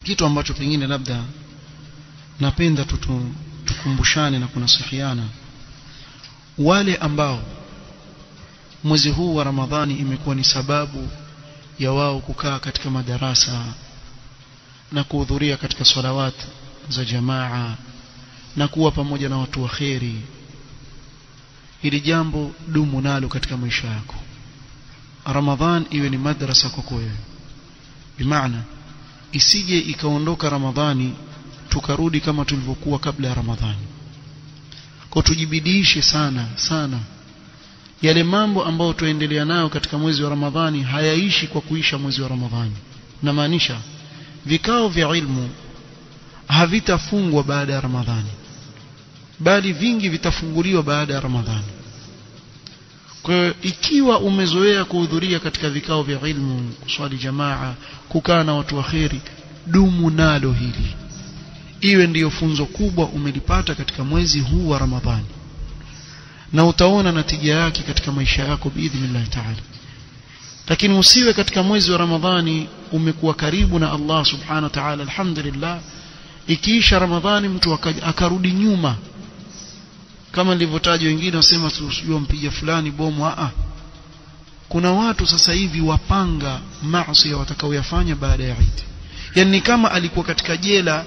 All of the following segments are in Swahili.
kitu ambacho pengine labda napenda tutu, tukumbushane na kunasihiana wale ambao mwezi huu wa Ramadhani imekuwa ni sababu ya wao kukaa katika madarasa na kuhudhuria katika salawat za jamaa na kuwa pamoja na watu wa kheri hili jambo dumu nalo katika maisha yako Ramadhan iwe ni madrasa kwako wewe bimaana isije ikaondoka Ramadhani tukarudi kama tulivyokuwa kabla ya Ramadhani kwa tujibidiishe sana sana yale mambo ambayo tuendelea nayo katika mwezi wa Ramadhani hayaishi kwa kuisha mwezi wa Ramadhani namaanisha vikao vya ilmu havitafungwa baada ya Ramadhani bali vingi vitafunguliwa baada ya Ramadhani kwa hiyo ikiwa umezoea kuhudhuria katika vikao vya ilmu kuswali jamaa kukaa na watu wa kheri dumu nalo hili iwe ndiyo funzo kubwa umelipata katika mwezi huu wa Ramadhani na utaona natija yake katika maisha yako biidhnillah taala lakini usiwe katika mwezi wa Ramadhani umekuwa karibu na Allah subhanahu wa ta'ala alhamdulillah ikiisha Ramadhani mtu akarudi nyuma kama nilivyotaja wengine wasema tusijua mpiga fulani bomu a kuna watu sasa hivi wapanga maasi watakaoyafanya baada ya Eid yani kama alikuwa katika jela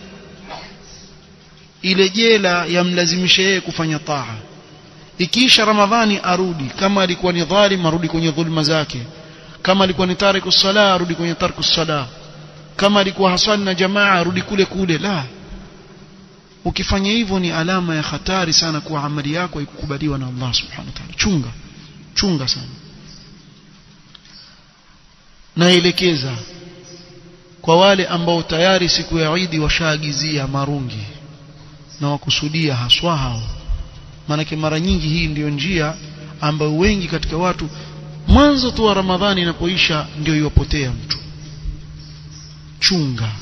ile jela yamlazimisha yeye kufanya taa ikiisha Ramadhani arudi kama alikuwa ni dhalim arudi kwenye dhulma zake kama alikuwa ni tariku sala arudi kwenye tarku sala kama alikuwa haswali na jamaa arudi kule kule la ukifanya hivyo ni alama ya hatari sana kuwa amali yako haikukubaliwa na Allah subhanahu wa ta'ala chunga chunga sana naelekeza kwa wale ambao tayari siku ya Eid washaagizia marungi na wakusudia haswa hao maanake mara nyingi hii ndiyo njia ambayo wengi katika watu mwanzo tu wa Ramadhani inapoisha ndio iwapotea mtu chunga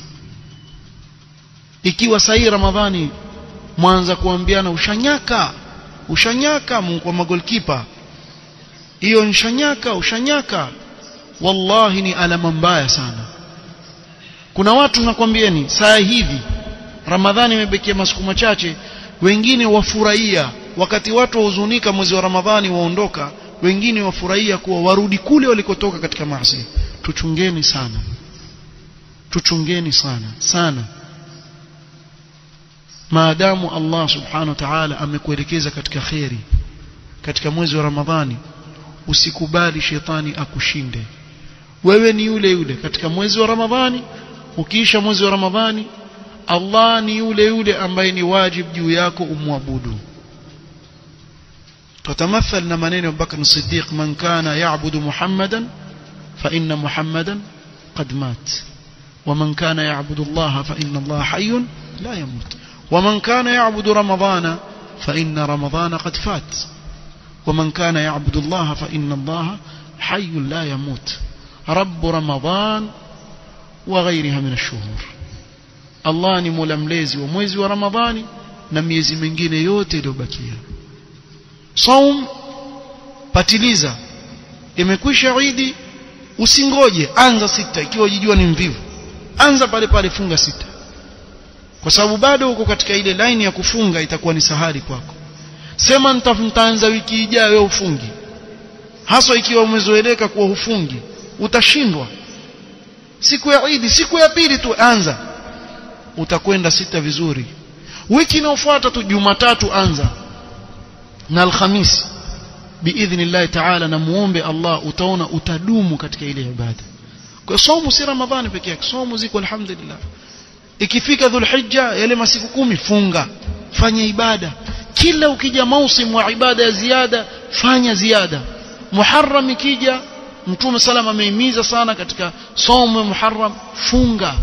ikiwa sahi Ramadhani mwanza kuambiana ushanyaka ushanyaka kwa magolkipa hiyo nshanyaka ushanyaka wallahi ni alama mbaya sana kuna watu nakwambieni saa hivi Ramadhani imebekia masiku machache wengine wafurahia wakati watu wahuzunika mwezi wa Ramadhani waondoka wengine wafurahia kuwa warudi kule walikotoka katika maasi tuchungeni sana tuchungeni sana sana maadamu Allah subhanahu wa ta'ala amekuelekeza katika kheri katika mwezi wa Ramadhani usikubali shetani akushinde wewe ni yule yule katika mwezi wa Ramadhani ukiisha mwezi wa Ramadhani Allah ni yule yule ambaye ni wajib juu yako umwabudu تتمثل نمانين أبو بكر الصديق من كان يعبد محمدا فإن محمدا قد مات ومن كان يعبد الله فإن الله حي لا يموت ومن كان يعبد رمضان فإن رمضان قد فات ومن كان يعبد الله فإن الله حي لا يموت رب رمضان وغيرها من الشهور الله ni mola mlezi wa mwezi wa ramadhani na miezi mingine yote iliyobakia saum patiliza imekwisha idi usingoje anza sita ikiwa jijua ni mvivu anza pale pale funga sita kwa sababu bado uko katika ile line ya kufunga itakuwa ni sahari kwako sema nitaanza wiki ijayo wewe ufungi haswa ikiwa umezoeleka kuwa hufungi utashindwa siku ya idi siku ya pili tu anza utakwenda sita vizuri wiki inayofuata tu jumatatu anza na alhamisi biidhnillahi taala na muombe Allah utaona utadumu katika ile ibada kwa somo si ramadhani peke yake somo ziko alhamdulillah ikifika dhulhijja yale masiku kumi funga fanya ibada kila ukija mausimu wa ibada ya ziada fanya ziada muharram ikija mtume salama ameimiza sana katika somo ya muharram funga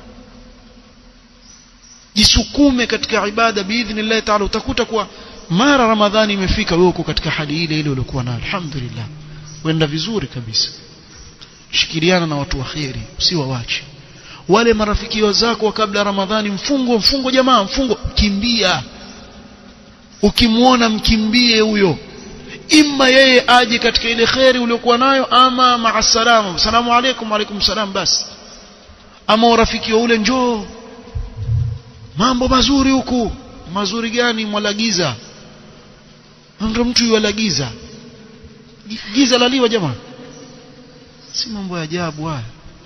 jisukume katika ibada biidhnillah taala utakuta kuwa mara ramadhani imefika wewe uko katika hali ile ile uliokuwa nayo alhamdulillah wenda vizuri kabisa shikiliana na watu wa kheri usiwawache wale marafiki zako wa kabla ramadhani mfungo mfungo jamaa mfungo kimbia ukimwona mkimbie huyo imma yeye aje katika ile kheri uliokuwa nayo ama maa salama salamu alaykum alaykum salam basi ama urafiki wa ule njoo mambo mazuri huku mazuri gani mwalagiza ndio mtu yualagiza giza laliwa jamaa si mambo ya ajabu haya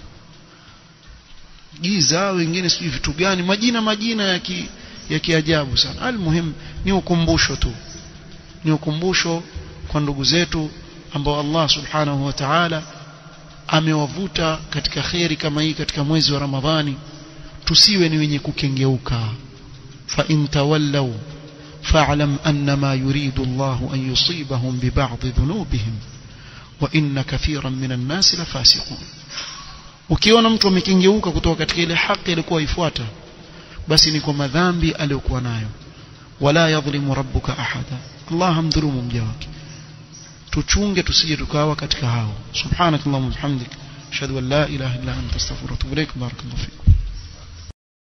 giza wengine sijui vitu gani majina majina ya ki, ya kiajabu sana almuhim ni ukumbusho tu ni ukumbusho kwa ndugu zetu ambao Allah subhanahu wa ta'ala amewavuta katika kheri kama hii katika mwezi wa Ramadhani tusiwe ni wenye kukengeuka fa in tawallaw fa'lam annama yuridu Allah an yusibahum bi ba'd dhunubihim wa inna kathiran minan nas la fasiqun ukiona mtu amekengeuka kutoka katika ile haki alikuwa ifuata basi ni kwa madhambi aliyokuwa nayo wala yadhlimu rabbuka ahada Allah hamdhulumu mja wake tuchunge tusije tukawa katika hao subhanakallahumma wa bihamdik ashhadu an la ilaha illa anta astaghfiruka wa atubu ilaik barakallahu fikum